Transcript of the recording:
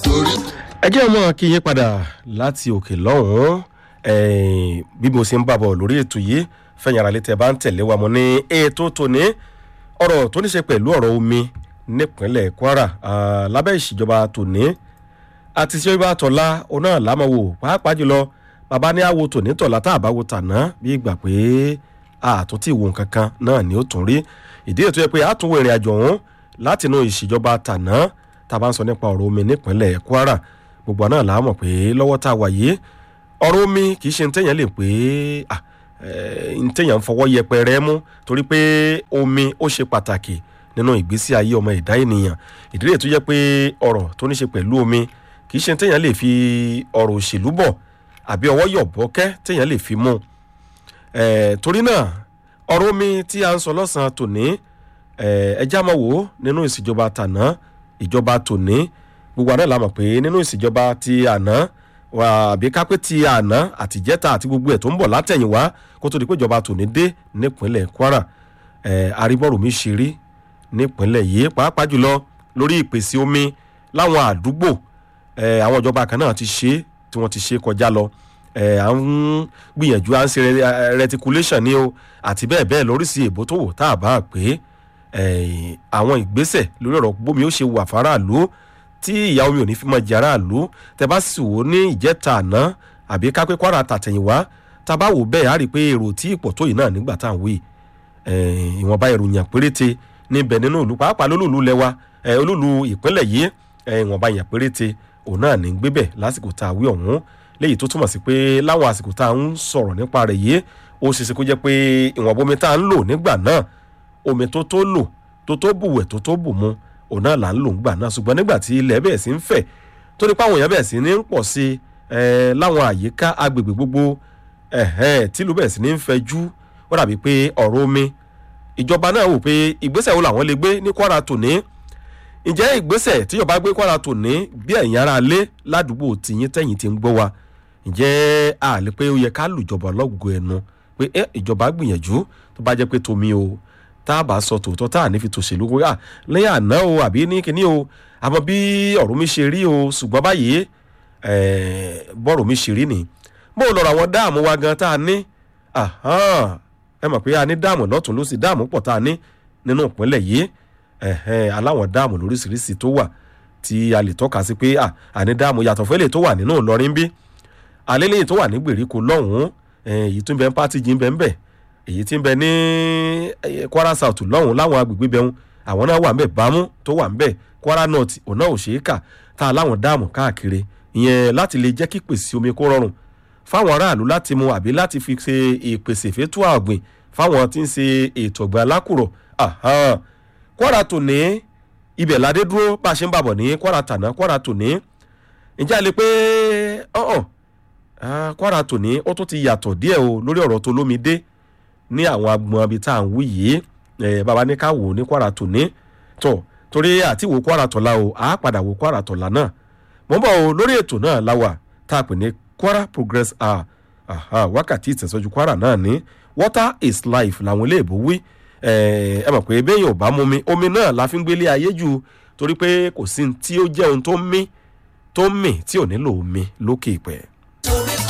torí ẹ jẹ́ ọmọ kí yín padà láti òkè lọ́hùn-ún eh, bí mo ṣe ń bàbọ̀ lórí ètò yìí fẹ̀yìn ara létí ẹ bá ń tẹ̀lé wa mo ní ètò tòní ọ̀rọ̀ tó ní ṣe pẹ̀lú ọ̀rọ̀ omi nípínlẹ̀ kwara ah, lábẹ́ ìṣèjọba tòní àti ìṣèjọba tọ̀la ọ̀nà làmọ̀wò pàápàá jùlọ bàbá ní àwo tòní tọ̀la tá a bá wo tàná bí ìgbà pé àtúntì ìwò nǹkan kan náà ni ó tún rí ìdí ètò yẹ pé àtúnwò ìrìn àjò ọ̀hún látinú ìṣèjọba tàná tá a bá ń sọ nípa ọ̀rọ̀ omi nípínlẹ̀ kwara gbogbo náà là á mọ̀ pé lọ́wọ́ tá a wà yìí ọ̀rọ̀ omi kì í ṣe ntẹ̀yàn lè pé ah, eh, ntẹ̀yàn ń fọwọ́ yẹpẹrẹ mú torí pé omi ó ṣe pàtàkì nínú ìgbésí ayé ọmọ ẹ̀dá ènìyàn ìdílé tó jẹ́ pé ọ̀rọ̀ tó ní ṣe pẹ̀lú omi kì í ṣe ntẹ̀yàn lè fi ọ̀rọ̀ òṣèlú bọ̀ àbí ọwọ́ yọ̀bọ̀kẹ́ tẹ̀yàn lè fi mú Eh, torí náà ọ̀rọ̀ omi tí a ń sọ lọ́sàn-án tòní eh, ẹjẹ́ àmọ́ wò ó nínú ìṣèjọba tàná ìjọba tòní gbogbo àná la mọ̀ pé nínú ìṣèjọba ti àná wà àbí kápẹ́ ti àná àtìjẹ́ta àti gbogbo ẹ̀ tó ń bọ̀ látẹ̀yìnwá kó tó di pé ìjọba tòní dé nípínlẹ̀ kwara eh, arígbọ́rò mi ṣe rí nípínlẹ̀ yìí pàápàá jùlọ lórí ìpèsè omi láwọn àdúgbò eh, àwọn ìjọba kan náà ti ṣe é tí wọ́n ti ṣe kọjá lọ ẹ à ń gbìyànjú à ń ṣe re- reticulation ni o àti bẹ́ẹ̀ bẹ́ẹ̀ lóríṣi èbó tó wò tá a bá pé ẹ, àwọn ìgbésẹ̀ lórí ọ̀rọ̀ bómi ó ṣe wà fáráàlú tí ìyá omi ò ní fi mọ jẹ aráàlú tẹ bá sì wò ó ní ìjẹta àná àbí kápẹ́ kwara tàtẹ̀yìnwá tá a bá wò bẹ́ẹ̀ á rí i pé èrò tí ipò tó yìí náà nígbà tá à ń wí ẹ, ìwọ̀nba ìròyìn péréte níbẹ̀ nínú ìlú pàápàá lólùlù lẹ́wà ẹ, olúlu ìpínlẹ̀ yìí ẹ, ìwọ̀nba ìyàn péréte òun náà ní gbébẹ̀ lásìkò tá a wí ọ̀hún léyìí tó túmọ̀ sí pé láwọn àsìkò tá a ń sọ̀rọ̀ nípa rẹ̀ yìí ó ṣe ṣe kó jẹ́ pé ìwọ̀nba omi tá a ń lò nígbà náà omi tó tó lò tó tó bùwẹ̀ tó tó bù mu òun náà là ń lò nígbà náà ṣùgbọ́n nígbà tí ilẹ̀ bẹ̀rẹ̀ sí ń fẹ̀ tó ní páwọn èèyàn bẹ̀rẹ̀ sí ní ń pọ̀ sí ẹ láwọn àyíká agbègbè gbogbo ẹ̀hẹ́n tìlú bẹ̀rẹ̀ sí ní ń fẹjú ó dàbí pé ọ̀rọ̀ omi ìjọba náà wò pé ìgbésẹ̀ wo làwọn lè gbé ní kwara tòní ǹjẹ́ ìgbésẹ̀ tíjọba gbé kwara tòní bí ẹ̀yin ara lé ládùúgbò tìyín tẹ̀yìn ti ń gbọ́ wa ǹjẹ́ a lè pé ó yẹ ká lùjọba lọ́gùgù ẹnu pé ẹ ìjọba gbìyànjú tó bá jẹ́ pé tomi o tá a bá sọ tòótọ́ tá a ní fi tòṣèlú kó yà lẹ́yìn àná o àbí ní kíní o àmọ́ bí ọ̀rọ̀ mi ṣe rí o ṣùgbọ́n báyìí eh, bọ́rọ̀ mi ṣe rí ni bó o lọ́rọ̀ àwọn dáàmú wa gan tá a ní ahán, ẹ mọ̀ pé a ní dáàmú lọ́tún ló sì dáàmú pọ̀ tá a ní nínú ìpínlẹ̀ yìí ẹ̀hẹ́n, aláwọ̀n dáàmù lóríṣiríṣi tó wà tí a lè tọ́ka sí pé à àní dáàmù yàtọ̀ fẹ́lẹ̀ tó wà nínú ìlọrin bí alẹ́lẹ́yìn tó wà ní gbèríko lọ́hùn-ún eh, èyí tó ń bẹ ń pátí jí ń bẹ ń bẹ èyí tí ń bẹ ní eh, kwara south lọ́hùn-ún láwọn agbègbè bẹ̀hùn àwọn náà wà ń bẹ bámú tó wà ń bẹ kwara north ọ̀nà òṣèkà tá a láwọn dáàmù káàkiri ìyẹn láti lè jẹ́ kí pèsè omi kó rọrùn fáwọn aráàlú láti mu àbí láti fi ṣe ìpèsè fétò àgbìn fáwọn tí ń ṣe ètò ọ̀gbìn alákùrọ̀ ahán. kwara tòní ibẹ̀ ládé dúró bá a ṣe ń bàbọ̀ ní kwara tàná kwara tòní ǹjẹ́ a lè pé ọ̀hún Ah, kwara tòní ó tún ti yàtọ̀ díẹ̀ o lórí ọ̀rọ̀ tó lómi dé ní àwọn agbọn ibi tá à ń wí yìí eh, bàbá ní ká wò ó ní kwara tòní tọ̀ torí àti wò kwara tọ̀la o àá padà wò kwara tọ̀la náà mọ̀ ń bọ̀ o lórí ètò náà láwà tá a pè ní kwara progress hour Aha, wákàtí ìtẹ̀sọ́jú kwara náà ní water is life làwọn iléèbó wí ẹ mọ̀ pé bẹ́ẹ̀ yóò bá mú mi omi náà la fi ń gbélé ayé jù torí pé kò sí ní tí ó jẹ́ ohun tó ń mí tó ń mì tí ò nílò omi lókè ìpẹ́.